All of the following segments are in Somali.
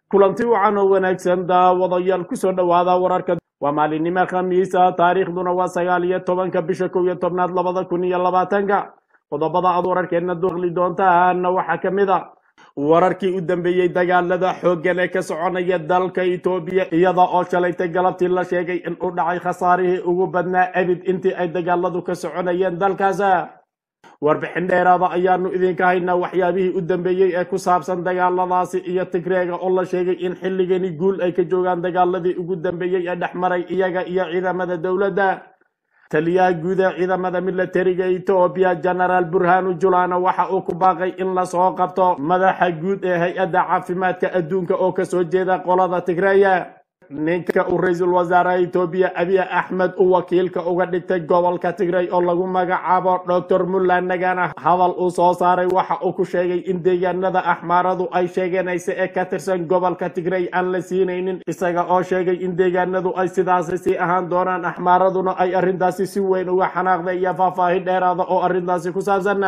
kulanti wacan oo wanaagsan daawadayaal kusoo dhowaada wararka waa maalinimo khamiisa taariikhduna waa sagaal iyo tobanka bisha kow iyo tobnaad labada kun iyo labaatanka qodobada aad wararkeena duqli doontaana waxaa ka mid a wararkii u dambeeyey dagaalada xooggan ee ka soconaya dalka etoobiya iyada oo shalaytay galabtii la sheegay in uu dhacay khasaarihii ugu badnaa abid intii ay dagaaladu ka soconayeen dalkaas warbixin dheeraada ayaanu idinka haynaa waxyaabihii u dambeeyey ee ku saabsan dagaaladaasi iyo tigreega oo la sheegay in xilligani guul ay ka joogaan dagaaladii ugu dambeeyey ee dhex maray iyaga iyo ciidamada dowladda taliyaha guud ee ciidamada milatariga etoobiya genaraal burhanu julana waxa uu ku baaqay in lasoo qabto madaxa guud ee hay-adda caafimaadka adduunka oo kasoo jeeda qolada tigreeya ninka uu ra-iisul wasaaraha etoobiya abiy axmed uu wakiilka uga dhigtay gobolka tigrey oo lagu magacaabo doctor mulla nagana hadal uu soo saaray waxa uu ku sheegay in deegaanada axmaaradu ay sheeganaysa ee ka tirsan gobolka tigrey aan la siinaynin isaga oo sheegay in deegaanadu ay sidaasi sii ahaan doonaan axmaaraduna ay arrintaasi si weyn uga xanaaqday iyo faahfaahin dheeraada oo arrintaasi ku saabsan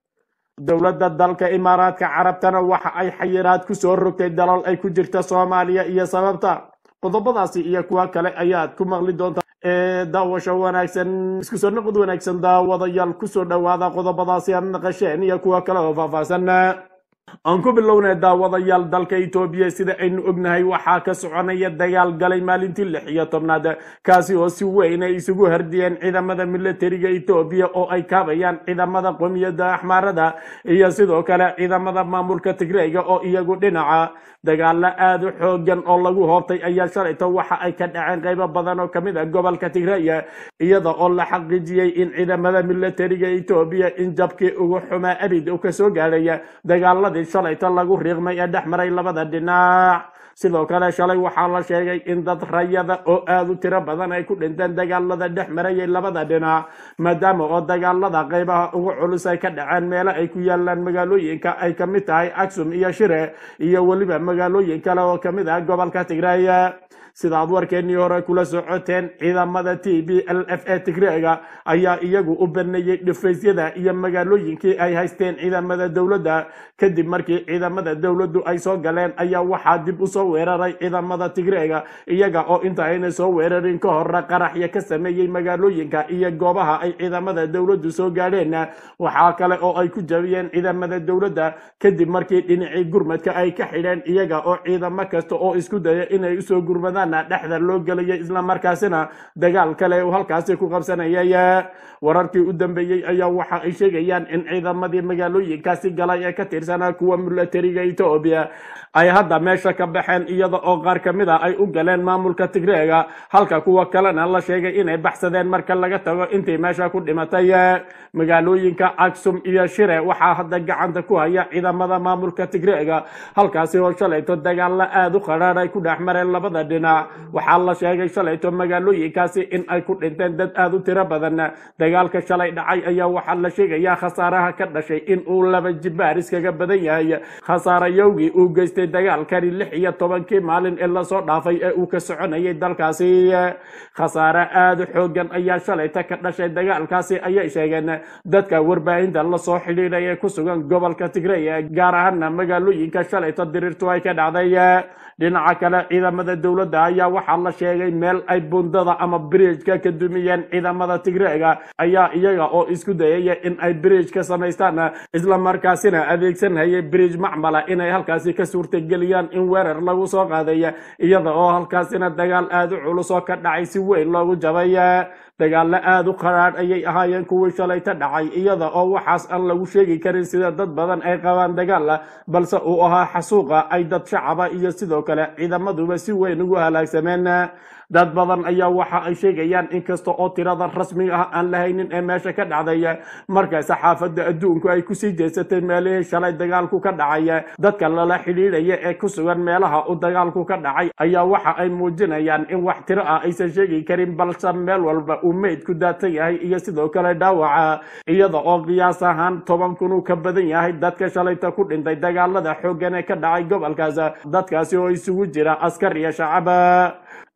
dowladda dalka imaaraadka carabtana waxa ay xayiraad ku soo rogtay dalal ay ku jirta soomaaliya iyo sababta qodobadaasi iyo kuwa kale ayaad ku maqli doontaa ee daawasho wanaagsan isku soo noqod wanaagsan daawadayaal kusoo dhowaada qodobadaasi aad naqasheen iyo kuwa kale oo faahfaahsan aan ku bilownay daawadayaal dalka etoobiya sida aynu ognahay waxaa ka soconaya dagaal galay maalintii lix iyo tobnaad kaasi oo si weyn ay isugu hardiyeen ciidamada milatariga etoobiya oo ay kaabayaan ciidamada qomiyadda axmaarada iyo sidoo kale ciidamada maamulka tigreyga oo iyagu dhinaca dagaalo aada u xoogan oo lagu hoobtay ayaa shalayto waxa ay ka dhaceen qaybo badan oo kamid ah gobolka tigreya iyada oo la xaqiijiyey in ciidamada milatariga etoobiya in jabkii ugu xumaa abid uu kasoo gaadhaya dagaaladii shalayto lagu riiqmay ee dhex maray labada dhinac sidoo kale shalay waxaa la sheegay in dad rayada oo aada u tiro badan ay ku dhinteen dagaalada dhex marayay labada dhinac maadaama oo dagaalada qaybaha ugu culus ay ka dhaceen meelo ay ku yaalaan magaalooyinka ay kamid tahay aksum iyo shire iyo weliba magaalooyin kale oo kamid ah gobolka tigreya sidaad warkeenii hore kula socoteen ciidamada t b l f e tigreega ayaa iyagu u baneeyey dhifaysyada iyo magaalooyinkii ay haysteen ciidamada dowladda kadib markii ciidamada dowladdu ay soo galeen ayaa waxaa dib usoo weeraray ciidamada tigreega iyaga oo inta ayna soo weerarin ka hore qaraxya ka sameeyey magaalooyinka iyo goobaha ay ciidamada dowladdu soo gaadheen waxaa kale oo ay ku jabiyeen ciidamada dowladda kadib markii dhinacii gurmadka ay ka xidheen iyaga oo ciidamo kasta oo isku daya inay usoo gurmadaan dhexda loo gelayay islamarkaasina dagaal kale uu halkaasi ku qabsanayay wararkii u dambeeyey ayaa waxa ay sheegayaan in ciidamadii magaalooyinkaasi galay ee ka tirsanaa kuwa milatariga etoobiya ay hadda meesha ka baxeen iyada oo qaar ka mid a ay u galeen maamulka tigreega halka kuwa kalena la sheegay inay baxsadeen marka laga tago intii meesha ku dhimatay magaalooyinka aksum iyo shire waxaa hadda gacanta ku haya ciidamada maamulka tigreega halkaasi oo shalayto dagaalo aada u qadhaadh ay ku dhex mareen labada dhinac waxaa la sheegay shalayto magaalooyinkaasi in ay ku dhinteen dad aada u tiro badan dagaalka shalay dhacay ayaa waxaa la sheegayaa khasaaraha ka dhashay in uu laba jibaar iskaga badan yahay khasaarayowgii uu geystay dagaalkani lix iyo tobankii maalin ee lasoo dhaafay ee uu ka soconayay dalkaasi khasaare aada u xoogan ayaa shalayta ka dhashay dagaalkaasi ayay sheegeen dadka warbaahinta lasoo xidhiidhay ee ku sugan gobolka tigrey gaar ahaana magaalooyinka shalayta diriirtu ay ka dhacday dhinaca kale ciidamada dowladda ayaa waxaa la sheegay meel ay bundada ama bridjka ka dumiyeen ciidamada tigreega ayaa iyaga oo isku dayaya in ay bridj ka samaystaan islamarkaasina adeegsanhayay bridj macmala inay halkaasi ka suurtageliyaan in weerar lagu soo qaaday iyada oo halkaasina dagaal aada u culus oo ka dhacay si weyn loogu jabay dagaalo aada u qaraadh ayay ahaayeen kuwii shalayta dhacay iyada oo waxaas aan lagu sheegi karin sida dad badan ay qabaan dagaal balse uu ahaa xasuuqa ay dad shacaba iyo sidoo kale ciidamaduba si weyn ugu halaagsameen dad badan ayaa waxa ay sheegayaan inkasta oo tirada rasmiga ah aan lahaynin ee meesha ka dhacday marka saxaafadda adduunku ay kusii jeesatay meelihii shalay dagaalku ka dhacay dadka lala xidhiidhaya ee ku sugan meelaha uu dagaalku ka dhacay ayaa waxa ay muujinayaan in wax tiro ah aysan sheegi karin balse meel walba uu meydku daatan yahay iyo sidoo kale dhaawaca iyada oo qiyaas ahaan toban kun uu ka badan yahay dadka shalayta ku dhintay dagaalada xooggan ee ka dhacay gobolkaas dadkaasi oo isugu jira askar iyo shacaba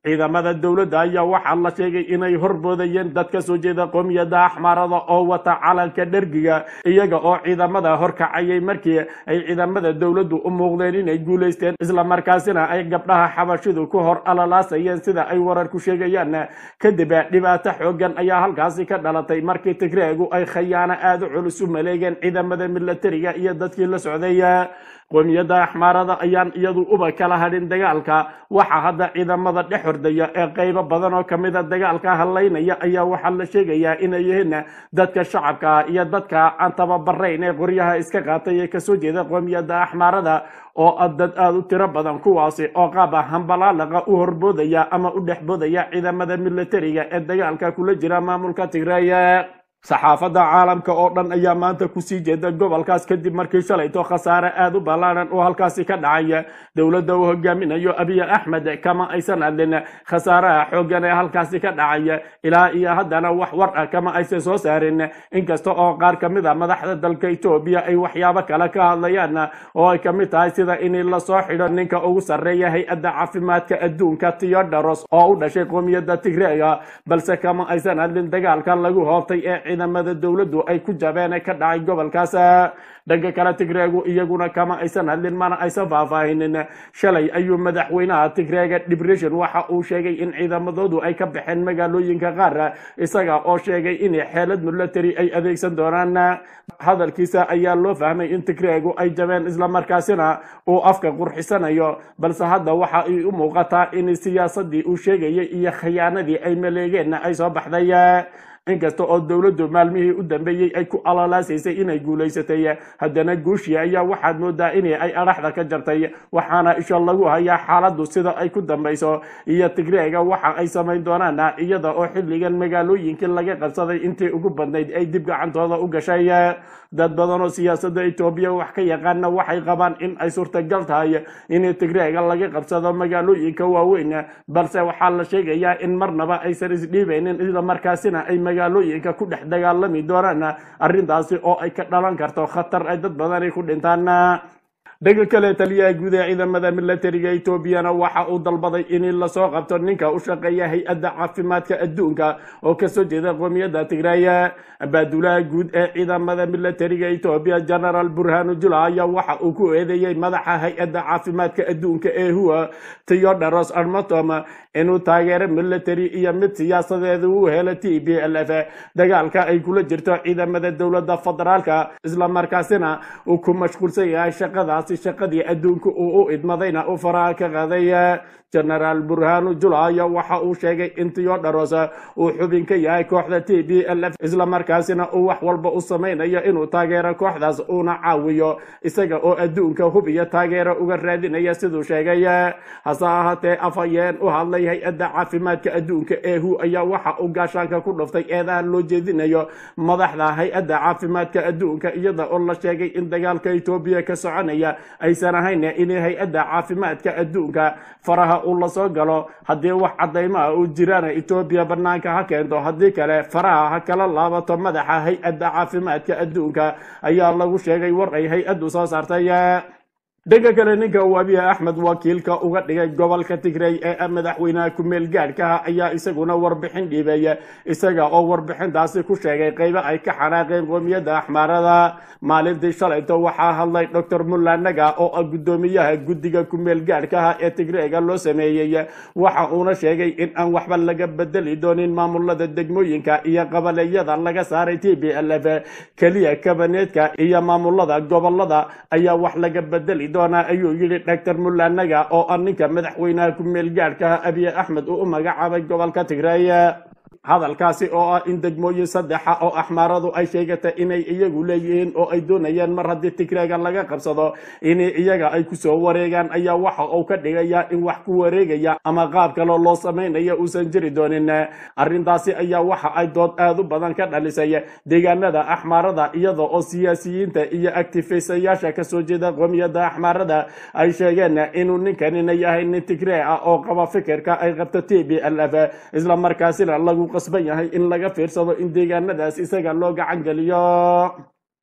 ciidamada dowladda ayaa waxaa la sheegay inay horboodayeen dad ka soo jeeda qoomiyadda axmaarada oo wata calanka dhergiga iyaga oo ciidamada horkacayay markii ay ciidamada dowladdu u muuqdeen inay guulaysteen islamarkaasina ay gabdhaha xabashidu ku hor alalaasayeen sida ay wararku sheegayaan kadib dhibaato xoogan ayaa halkaasi ka dhalatay markii tigreegu ay khayaano aada u culus u maleegeen ciidamada milatariga iyo dadkii la socday qoomiyadda axmaarada ayaan iyadu uba kala hadhin dagaalka waxaa hadda ciidamada dhex hordaya ee qaybo badan oo kamida dagaalka hadlaynaya ayaa waxaa la sheegayaa inay yihiin dadka shacabka iyo dadka aan tababarayn ee qoryaha iska qaatay ee kasoo jeeda qoomiyadda axmaarada oo dad aada u tiro badan kuwaasi oo qaab ah hambalaalaqa u horboodaya ama u dhexboodaya ciidamada milatariga ee dagaalka kula jira maamulka tigray saxaafadda caalamka oo dhan ayaa maanta kusii jeeda gobolkaas kadib markii shalayto khasaare aada u ballaaran oo halkaasi ka dhacay dowladda uu hogaaminayo abiy axmed kama aysan hadlin khasaaraha xoogan ee halkaasi ka dhacay ilaa iyo haddana wax war ah kama aysan soo saarin inkasta oo qaar ka mid a madaxda dalka etoobiya ay waxyaabo kale ka hadlayaan oo ay kamid tahay sida in lasoo xidho ninka ugu sarreeya hay-adda caafimaadka adduunka theodoros oo u dhashay qoomiyadda tigreega balse kama aysan hadlin dagaalka lagu hoobtay ee ciidamada dowladdu ay ku jabeen ka dhacay gobolkaas dhanka kale tigreegu iyaguna kama aysan hadlin mana aysan faahfaahinin shalay ayuu madaxweynaha tigreega dibression waxa uu sheegay in ciidamadoodu ay ka baxeen magaalooyinka qaar isaga oo sheegay in xeelad milatary ay adeegsan doonaan hadalkiisa ayaa loo fahmay in tigreegu ay jabeen islamarkaasina uu afka qurxisanayo balse hadda waxa ay u muuqataa in siyaasadii uu sheegayay iyo khiyaanadii ay maleegeen ay soo baxday inkasta oo dowladdu maalmihii u dambeeyey ay ku alalaasaysay inay guulaysatay haddana guushii ayaa waxaad moodaa in ay adhaxda ka jartay waxaana isha lagu hayaa xaaladdu sida ay ku dambayso iyo tigreega waxa ay samayn doonaan iyada oo xilligan magaalooyinkii laga qabsaday intii ugu badnayd ay dib gacantooda u gashay dad badan oo siyaasadda etoobiya wax ka yaqaana waxay qabaan in ay suurtagal tahay in tigreega laga qabsado magaalooyinka waaweyn balse waxaa la sheegayaa in marnaba aysan isdhiibaynin islamarkaasina ay magaalooyinka ku dhex dagaalami doonaan arrintaasi oo ay ka dhalan karto khatar ay dad badani ku dhintaan dhanka kale taliyaha guud ee ciidamada milatariga etoobiyana waxa uu dalbaday in lasoo qabto ninka u shaqeeya hay-adda caafimaadka adduunka oo kasoo jeeda qoomiyadda tigray baadulaha guud ee ciidamada milatariga etoobiya genaraal burhanu jula ayaa waxa uu ku eedeeyey madaxa hay-adda caafimaadka adduunka ee huwa theodoros armatom inuu taageero military iyo mid siyaasadeeda u helo t b l f dagaalka ay kula jirto ciidamada dowladda federaalka islamarkaasina uu ku mashquulsan yahay shaqadaasi shaqadii adduunka uu u idmadayna u faraha ka qaaday genaraal burhanu jula ayaa waxa uu sheegay in theodoros uu xubin ka yahay kooxda t b l f islamarkaasina uu wax walba u samaynayo inuu taageero kooxdaas uuna caawiyo isaga oo adduunka hub iyo taageero uga raadinaya siduu sheegay hase ahaatee afhayeen u hadlay hay-adda caafimaadka adduunka ee hu ayaa waxa uu gaashaanka ku dhuftay eedaha loo jeedinayo madaxda hay-adda caafimaadka adduunka iyada oo la sheegay in dagaalka etoobiya ka soconaya aysan ahayn in hay-adda caafimaadka adduunka faraha uu lasoo galo haddii wax cadaymaha uu jiraan etoobiya banaanka ha keento haddii kale faraha ha kala laabato madaxa hay-adda caafimaadka adduunka ayaa lagu sheegay war ay hay-addu soo saartay dhanka kale ninka uu abiy axmed wakiilka uga dhigay gobolka tigray ee madaxweynaha ku-meel gaadhkaha ayaa isaguna warbixin dhiibay isaga oo warbixintaasi ku sheegay qaybo ay ka xanaaqeen qoomiyadda axmaarada maalintii shalayto waxaa hadlay doctor mullanaga oo ah guddoomiyaha guddiga ku-meel gaadhkaha ee tigrayga loo sameeyey waxa uuna sheegay in aan waxba laga bedeli doonin maamulada degmooyinka iyo qabaleyada laga saaray t b l f keliya kabaneedka iyo maamulada gobolada ayaa wax laga bedeli doonaa ayuu yidhi doctor mullanaga oo ah ninka madaxweynaha ku-meel gaadhkaha abiy axmed uu u magacaabay gobolka tigray hadalkaasi oo ah in degmooyin saddexa oo axmaaradu ay sheegatay inay iyagu leeyihiin oo ay doonayaan mar haddii tigreega laga qabsado in iyaga ay kusoo wareegaan ayaa waxa uu ka dhigaya in wax ku wareegaya ama qaab kaloo loo samaynayo uusan jiri doonin arrintaasi ayaa waxa ay dood aad u badan ka dhalisay deegaanada axmaarada iyada oo siyaasiyiinta iyo actifistayaasha kasoo jeeda qoomiyadda axmaarada ay sheegeen inuu ninkanina yahay nin tigree ah oo qaba fikirka ay qabto t b l f islamarkaasina lagu qasban yahay in laga fiirsado in deegaanadaas isaga loo gacan geliyo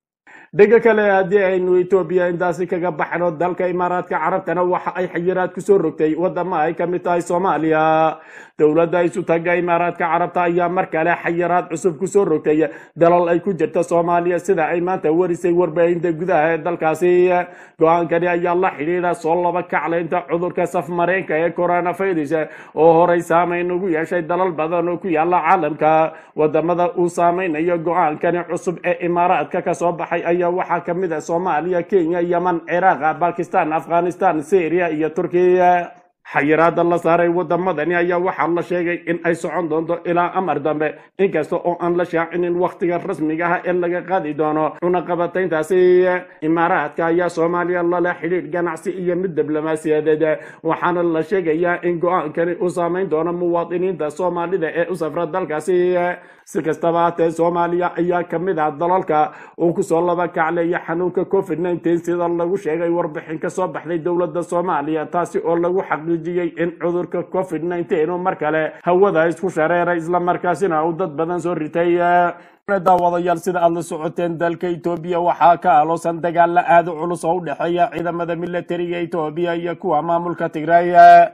dhega kale haddii aynu etoobiya intaasi kaga baxno dalka imaaraadka carabtana waxa ay xayiraad kusoo rogtay wadamo ay ka mid tahay soomaaliya dowladda isu taga imaaraadka carabta ayaa mar kale xayiraad cusub kusoo rogtay dalal ay ku jirta soomaaliya sida ay maanta warisay warbaahinta gudaha ee dalkaasi go-aankani ayaa la xidhiidha soo laba kaclaynta cudurka safmareenka ee coronavirus oo horey saameyn ugu yeeshay dalal badan oo ku yaala caalamka wadamada uu saameynayo go-aankani cusub ee imaaraadka kasoo baxay ayaa waxaa ka mid ah soomaaliya kenya yeman ciraaq bakistan afghanistan syria iyo turkiya xayiraada la saaray wadamadani ayaa waxaa la sheegay in ay socon doonto ilaa amar dambe inkasta oo aan la shaacinin wakhtiga rasmiga ah ee laga qaadi doono cunaqabatayntaasi imaaraadka ayaa soomaaliya lala xidhiidh ganacsi iyo mid diblomaasiyadeed waxaana la sheegayaa in go-aankani uu saameyn doono muwaadiniinta soomaalida ee u safra dalkaasi si kastaba hatee soomaaliya ayaa ka mid ah dalalka uu kusoo laba kacleeya xanuunka covid nneteen sida lagu sheegay warbixin ka soo baxday dowladda soomaaliya taasi oo lagu xaqiijiyey in cudurka covid nneteen uu mar kale hawada isku shareeray islamarkaasina uu dad badan soo ritay daawadayaal sida aad la socoteen dalka etoobiya waxaa ka aloosan dagaala aada u culus oo u dhexeeya ciidamada militariga etoobiya iyo kuwa maamulka tigray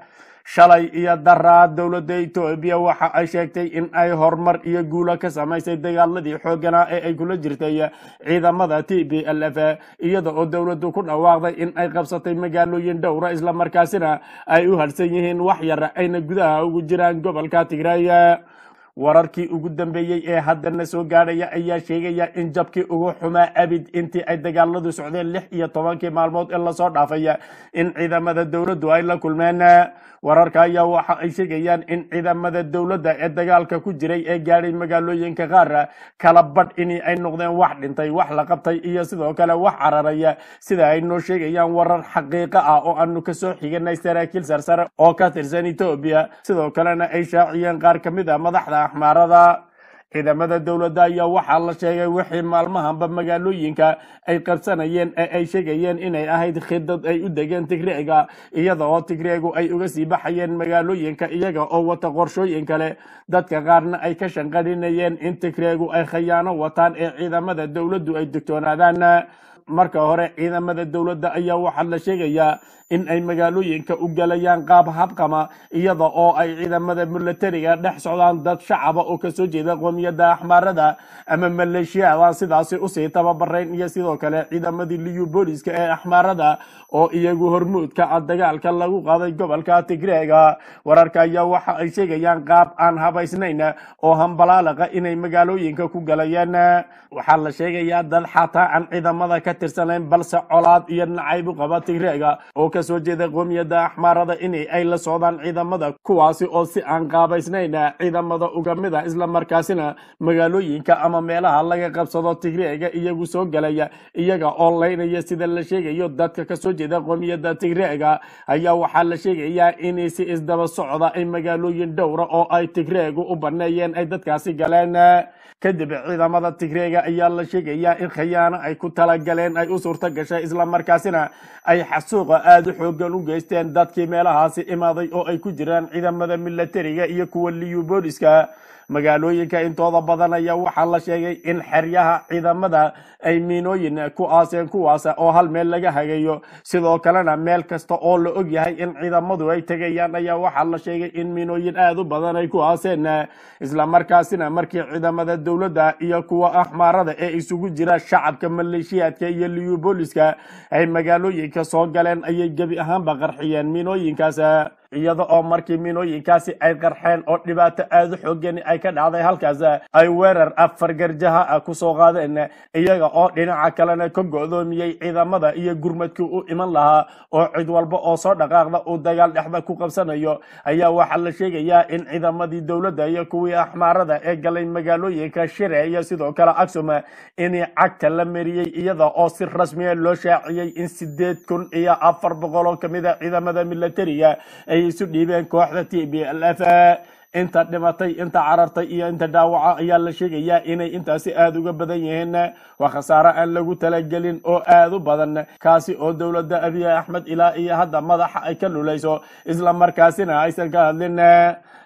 shalay iyo daraa dowladda etoobiya waxa ay sheegtay in ay horumar iyo guulo ka samaysay dagaaladii xooganaa ee ay kula jirtay ciidamada t b l f iyada oo dowladdu ku dhawaaqday in ay qabsatay magaalooyin dhowra islamarkaasina ay u harsan yihiin wax yar ayna gudaha ugu jiraan gobolka tigray wararkii ugu dambeeyey ee haddana soo gaadhaya ayaa sheegaya in jabkii ugu xumaa abid intii ay dagaaladu socdeen lix iyo tobankii maalmood ee lasoo dhaafay in ciidamada dowladdu ay la kulmeen wararka ayaa waxa ay sheegayaan in ciidamada dowladda ee dagaalka ku jiray ee gaadhay magaalooyinka qaar kala badh in ay noqdeen wax dhintay wax la qabtay iyo sidoo kale wax cararaya sida ay noo sheegayaan warar xaqiiqo ah oo aanu kasoo xiganay saraakiil sarsare oo ka tirsan etoobiya sidoo kalena ay shaaciyeen qaar ka mid a madaxda axmaarada ciidamada dowladda ayaa waxaa la sheegay wixii maalmahanba magaalooyinka ay qabsanayeen ee ay sheegayeen inay ahayd khidad ay u degeen tigreega iyada oo tigreegu ay uga sii baxayeen magaalooyinka iyaga oo wata qorshooyin kale dadka qaarna ay ka shanqadhinayeen in tigreegu ay khayaano wataan ee ciidamada dowladdu ay digtoonaadaan marka hore ciidamada dowladda ayaa waxaa la sheegayaa in ay magaalooyinka u galayaan qaab habqama iyada oo ay ciidamada militariga dhex socdaan dad shacaba oo kasoo jeeda qoomiyadda axmaarada ama maleeshiyadan sidaasi usii tababarayn iyo sidoo kale ciidamadii liyu booliska ee axmaarada oo iyagu hormuudka ah dagaalka lagu qaaday gobolka tigreega wararka ayaa waxa ay sheegayaan qaab aan habaysnayn oo hambalaalaqa inay magaalooyinka ku galayaan waxaa la sheegayaa dad xataa aan ciidamada ka tirsanayn balse colaad iyo nacayb u qaba tigreega oo kasoo jeeda qoomiyadda axmaarada in ay la socdaan ciidamada kuwaasi oo si aan qaabaysnayn ciidamada uga mid a islamarkaasina magaalooyinka ama meelaha laga qabsado tigreega iyagu soo galaya iyaga oo laynaya sida la sheegayo dadka kasoo jeeda qoomiyadda tigreega ayaa waxaa la sheegayaa in si isdaba socda ay magaalooyin dhowra oo ay tigreegu u baneeyeen ay dadkaasi galeen kadib ciidamada tigreega ayaa la sheegayaa in khayaano ay ku talagaleen ay u suurto gashay islamarkaasina ay xasuuqa aada u xoogan u geysteen dadkii meelahaasi imaaday oo ay ku jiraan ciidamada militariga iyo kuwa liyu booliska magaalooyinka intooda badan ayaa waxaa la sheegay in xeryaha ciidamada ay miinooyin ku aaseen kuwaas oo hal meel laga hagayo sidoo kalena meel kasta oo la og yahay in ciidamadu ay tegayaan ayaa waxaa la sheegay in miinooyin aada u badan ay ku aaseen islamarkaasina markii ciidamada dowladda iyo kuwa axmaarada ee isugu jira shacabka maleeshiyaadka iyo liyu booliska ay magaalooyinka soo galeen ayay gebi ahaanba qarxiyeen miinooyinkaas iyada oo markii miinooyinkaasi ay qarxeen oo dhibaato aada u xoogani ay ka dhacday halkaas ay weerar afar garjaha ah kusoo qaadeen iyaga oo dhinaca kalena ka go'doomiyey ciidamada iyo gurmadkii u iman lahaa oo cid walba oo soo dhaqaaqda uu dagaal dhexda ku qabsanayo ayaa waxaa la sheegayaa in ciidamadii dowladda iyo kuwii axmaarada ee galay magaalooyinka shire iyo sidoo kale aksum in cagta la mariyey iyada oo si rasmiya loo shaaciyey in sideed kun iyo afar boqol oo kamid a ciidamada militariga ay isu dhiibeen kooxda t b l f inta dhimatay inta carartay iyo inta dhaawaca ayaa la sheegayaa inay intaasi aada uga badan yihiin waa khasaare aan lagu talagelin oo aada u badan kaasi oo dowladda abiy axmed ilaa iyo hadda madaxa ay ka lulayso isla markaasina aysan ka hadlin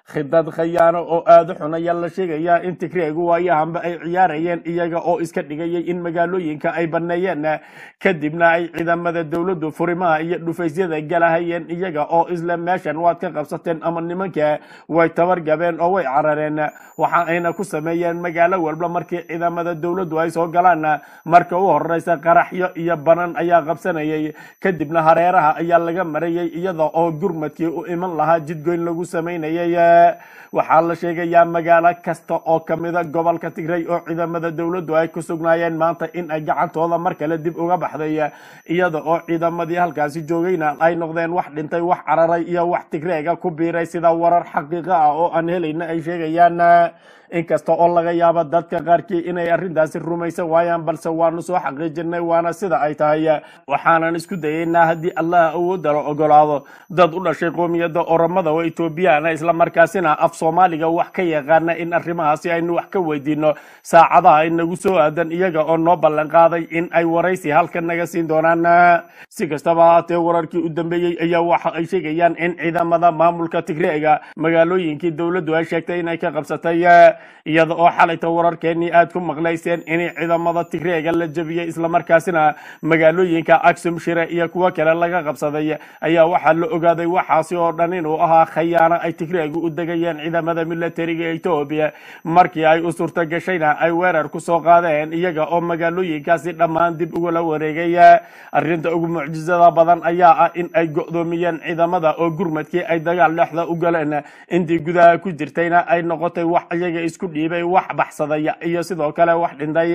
khidad khayaano oo aada u xun ayaa la sheegayaa in tigreegu waayahanba ay ciyaarayeen iyaga oo iska dhigayay in magaalooyinka ay baneeyeen kadibna ay ciidamada dowladdu furimaha iyo dhufaysyada galahayeen iyaga oo isla meeshan waad ka qabsateen ama nimanka way tabargabeen oo way carareen waxa ayna ku sameeyeen magaalo walba markii ciidamada dowladdu ay soo galaan marka u horeysa qaraxyo iyo banan ayaa qabsanayay kadibna hareeraha ayaa laga marayay iyada oo gurmadkii u iman lahaa jidgoyn lagu samaynayay waxaa la sheegayaa magaalo kasta oo kamida gobolka tigray oo ciidamada dowladdu ay ku sugnaayeen maanta in ay gacantooda mar kale dib uga baxday iyada oo ciidamadii halkaasi joogayna ay noqdeen wax dhintay wax cararay iyo wax tigreega ku biiray sida warar xaqiiqa ah oo aan helayna ay sheegayaan inkasta oo laga yaabo dadka qaarkii inay arrintaasi rumaysan waayaan balse waanu soo xaqiijinay waana sida ay tahay waxaanan isku dayaynaa haddii allah awoodda la ogolaado dad u dhashay qoomiyadda oromada oo etoobiyana islamarkaasina af soomaaliga wax ka yaqaana in arrimahaasi aynu wax ka weydiino saacadaha inagu soo aadan iyaga oo noo ballan qaaday in ay waraysi halkan naga siin doonaan si kastaba haatee wararkii u dambeeyey ayaa waxa ay sheegayaan in ciidamada maamulka tigreega magaalooyinkii dowladdu ay sheegtay inay ka qabsatay iyada oo xalayta wararkeenii aad ku maqlayseen in ciidamada tigreega la jebiyey islamarkaasina magaalooyinka aksum shire iyo kuwo kale laga qabsaday ayaa waxaa la ogaaday waxaasi oo dhan inuu ahaa khayaano ay tigreegu u degayeen ciidamada militariga etoobiya markii ay u suurta gashayna ay weerar ku soo qaadeen iyaga oo magaalooyinkaasi dhammaan dib ugula wareegay arrinta ugu mucjisada badan ayaa ah in ay go'doomiyeen ciidamada oo gurmadkii ay dagaal dhexda u galeen intii gudaha ku jirtayna ay noqotay wax iyaga isku dhiibay wax baxsaday iyo sidoo kale wax dhintay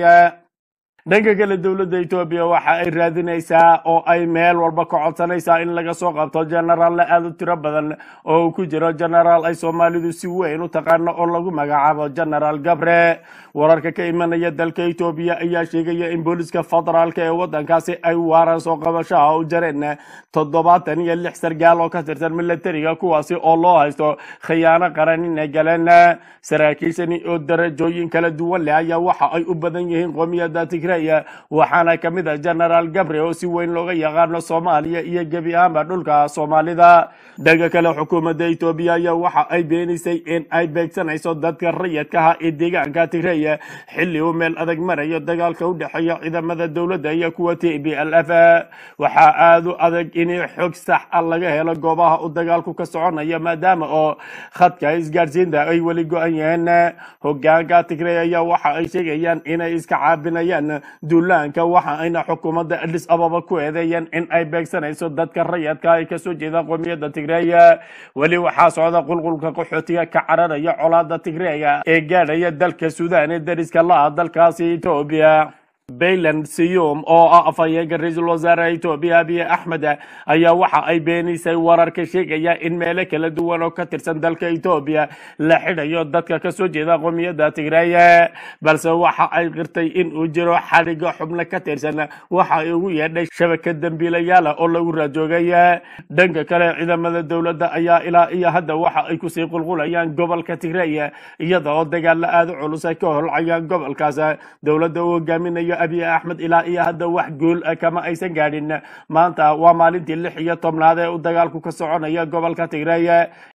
dhanka kale dowladda etoobiya waxa ay raadinaysaa oo ay meel walba ka codsanaysaa in laga soo qabto genaraal aada u tiro badan oo uu ku jiro genaraal ay soomaalidu si weyn u taqaano oo lagu magacaabo genaraal gabre wararka ka imanaya dalka etoobiya ayaa sheegaya in booliska federaalka ee wadankaasi ay waaran soo qabashaha u jareen toddobaatan iyo lix sargaal oo ka tirsan militariga kuwaasi oo loo haysto khiyaano qaran inay galeen saraakiishani oo darajooyin kala duwan leh ayaa waxa ay u badan yihiin qoomiyadda tigray waxaana ka mid ah genaraal gabre oo si weyn looga yaqaano soomaaliya iyo gebi ahaanba dhulka soomaalida dhanka kale xukuumadda etoobiya ayaa waxa ay beenisay in ay beegsanayso dadka rayadkaha ee deegaanka tigray xilli uu meel adag marayo dagaalka u dhexeeya ciidamada dowladda iyo kuwa t b l f waxaa aada u adag in xog sax ah laga helo goobaha uu dagaalku ka soconayo maadaama oo khadka isgaadhsiinta ay weli go-an yihiin hogaanka tigray ayaa waxa ay sheegayaan inay iska caabinayaan duulaanka waxa ayna xukuumadda adis ababa ku eedeeyeen in ay beegsanayso dadka rayadka ay kasoo jeedaan qoomiyadda tigray weli waxaa socda qulqulka qaxootiga ka cararaya colaada tigreega ee gaadhaya dalka suudaan ee dariska la-ah dalkaasi etoobiya bayland siyum oo ah afhayeenka ra-iisul wasaare etoobiya abiy axmed ayaa waxa ay beenisay wararka sheegaya in meelo kala duwan oo ka tirsan dalka etoobiya la xidhayo dadka kasoo jeeda qoomiyadda tigray balse waxa ay qirtay in uu jiro xadhiga xubno ka tirsan waxa ay ugu yeedhay shabaka dembiilayaala oo lagu raajoogay dhanka kale ciidamada dowladda ayaa ilaa iyo hadda waxa ay kusii qulqulayaan gobolka tigray iyada oo dagaalo aada u culus ay ka holcayaan gobolkaas dowladda uu hogaaminayo abiy axmed ilaa iyo hadda wax guul kama aysan gaadhin maanta waa maalintii lix iyo tobnaad ee uu dagaalku ka soconaya gobolka tigray